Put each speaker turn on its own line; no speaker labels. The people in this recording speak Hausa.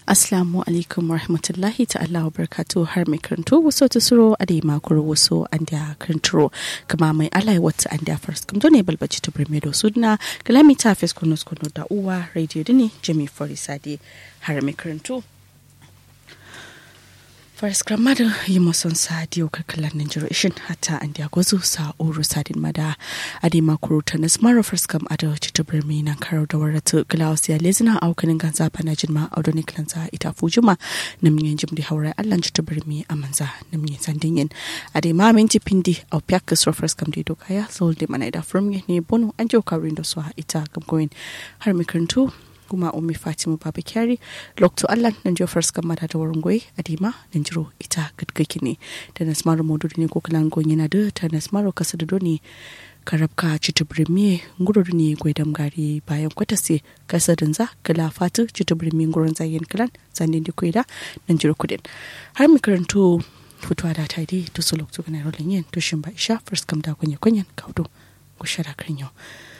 Assalamu alaikum warahmatullahi ta'ala wa barakatu har mai karanto wasu ta suro a da makuru wasu an da karanturo kama mai alai wata an da faras kamto ne balbaci ta birme da sudna kalami ta fes kuno kuno da uwa radio dini jami forisade har mai karanto Faris Gramada yi mason sa diyo karkalar Nigeria ishin hata an diya gwazo sa uru sadin mada a di makuru ta nas mara Faris Gam ada cita birni na karo da warata glaus ya lezina a aukanin ganza bana jinma a wadoni kilanza ita fujuma na miyan jim di haurai allan cita birni a manza na miyan sandin yin a di ma minti pindi a piyakas ro Faris Gam di doka ya sol di mana da from ne bono an jiyo kawrin da su ita gamgoyin har makarantu kuma ummi fatima baba kyari lokto allah nan jo first kan mata da wurin goyi adima nan jiro ita gadgaki ne da nasmaro modu ne ko kalan gon yana da ta nasmaro kasa da doni karabka citubrimi nguro ne goidam gari bayan kwata se kasa dinza kala fatu citubrimi nguron zayen kalan zanin di koida nan jiro kudin har mi karanto fitowa da ta dai to so lokto kana rolin yin to shin ba isha first kam da kunya kunyan kaudo ku shara kan yau